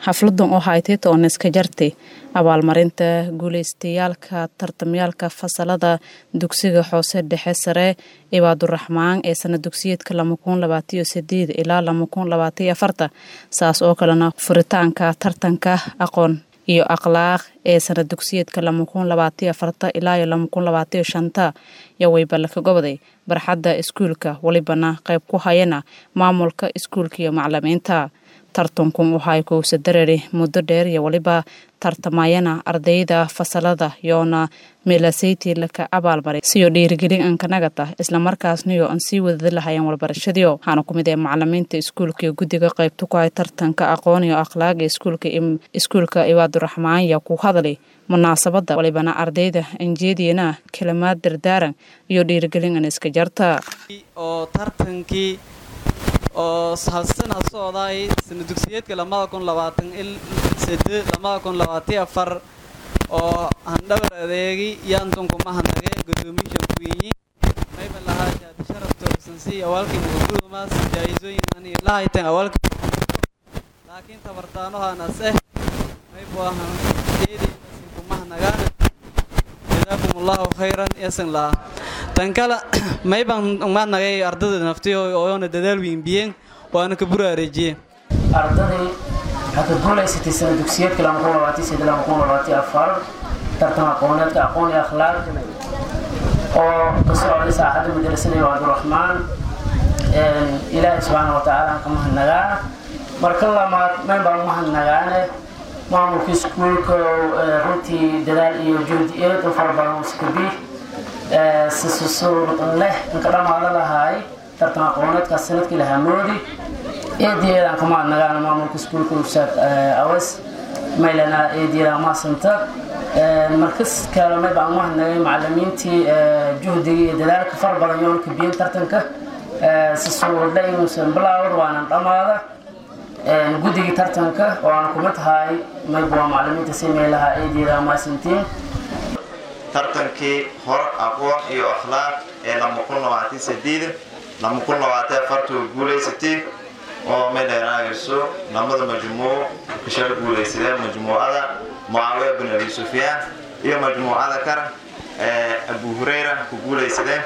xafladan oo haytay tooniska jartay abaalmarinta guuleystayaalka tartamyaalka fasalada dugsiga hoose dhexe sare ibaaduraxmaan ee sana dugsiyeedka ilaa saas oo kalena furitaanka tartanka aqoon iyo akhlaaq ee sana dugsiyeedka ilaa iyo waybalaka goboday barxadda iskuulka welibana qayb ku hayana maamulka iskuulka iyo macalimiinta tartankun waxay kowsa darari muddo dheer iyo weliba tartamayana ardayda fasalada yoona meelasayti laka abaalmaray siyo dhiirigelin ankanagata islamarkaasniyo aan sii wadada lahayan walbarashadiio waxaana ku mid ee macalimiinta iskuulka iyo guddiga qaybta ku hay tartanka aqoon iyo akhlaaga iskuulka ibaaduraxmaan yaa ku hadlay munaasabada walibana ardayda anjeediyana kalimaad dardaaran iyo dhiirigelin an iska jarta oo tartankii oo halsana socday sana dugsiyeedka lamada kun labaatan il sade lamada kun labaatiyo afar oo handhabar adeegi yaantunku mahanage gudoomiisha kuwiinyi mayba lahaa shaadi sharaf toogsansi awaalkii muguduumaas jaayisooyin ani lahaytan awaalkii laakiin tabartaanohanas eh maybu ahan eedeynasin kumahanagaan jazaakum allahu khayran yasan lahaa tan kale mayban umaadnagay ardada naftiyo oona dadaal wiinbiyeen waana ka buraareejiyeen ardaday waxaa ka guulaysatay sana dugsiyeedka tartan aqooneedka aqoon iyo akhlaaq oo ka socday saaxadda madrasada ibaaduraxmaan ilaahay subxaana wa tacaala aan ka mahadnagaa marka lamaad mayn baan umahadnagaane maamulka iskuulka runtii dadaal iyo juhdi eed u fara badan uskabi sisusuurudan leh inka dhammaada lahaay tartan aqooneedkaas sanadkii lahaa moodi eediyeedaan ka mahadnagaana maamulka iskuulka ustaad awas maylana eediyeedaan maasanta markas kaalame baan umahadnagay macalimiintii juhdiga iyo dadaalka fara badan yoon kabiyen tartanka si suuradle inuusan bilaawad waanan dhammaada guddigii tartanka oo aan kuma tahay mayb waa macalimiinta si meelaha eediyeedaan maasantiin tartankii hor aqoon iyo akhlaaq ee lama kun labaatan sideed lama kun labaatan afartuu guulaysatay oo meydheeraagayso lamada majmuuc kashala guulaysadeen majmuucada mucaawiya bin abi sufyaan iyo majmuucada kara abu hurayra ku guulaysadeen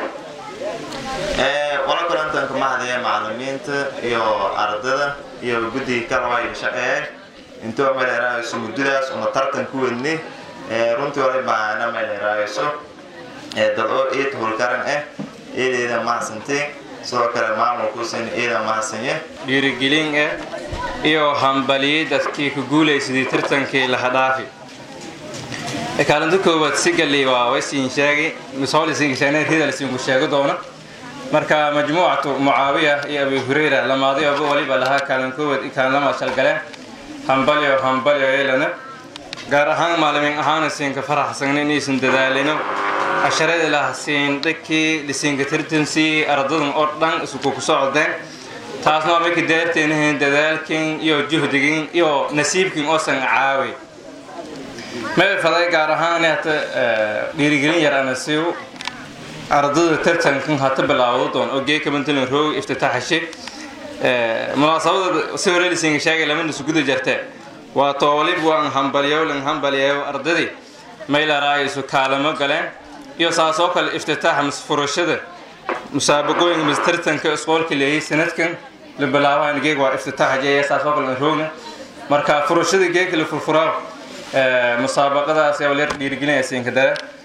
qola kalantanka mahadaya macalimiinta iyo ardada iyo guddigii kale waa ila shaqeeyay intoo meydheeraagayso muddadaas una tartan ku wadnay runtii hore baana meydheeraagayso dad oo eed howlkaran ah eedeeda mahadsantay sidoo kale maamulkuusan eeda mahadsanye dhiirigelin ah iyo hambaliyey dadkii ku guulaysaday tartankii lahadhaafi kaalinta koowaad sigali waa waysiin sheegay misoolisiinsheeneedhidalsiinku sheego doona marka majmuucatu mucaawiya iyo abi hurayra lamaadayaba waliba lahaa kaalin koowaad kaalinlama shalgaleen hambalyo hambalyo yeelana gaar ahaan maalimiin ahaana siinka faraxsagna inaysan dadaalino casharada lahasiin dhakii lisiinka tartansii ardadan oo dhan isku ku socdeen taasna waa markii daarteenahayn dadaalkin iyo juhdigin iyo nasiibkin oosan caawi meel faday gaar ahaan hata dhiirigelin yar anasiiw ardada tartankan hata bilaawdo doon oo geeka bantalan roog iftitaaxashe munaasabada si hore lisiinka sheegay lama nisuguda jartee waa toolib waan hambalyow lan hambalyeeyo ardadii maylaraayisu kaalamo galeen iyo saasoo kale iftitaaxa misfurashada musaabaqooyinka mis tartanka isqoolka leeyay sanadkan la bilaabahan geeg waa iftitaaxa jeeya saasoo kale roogna marka furashada geegka la furfuraa musaabaqadaas yaa leer dhiirigelinaya siinka dare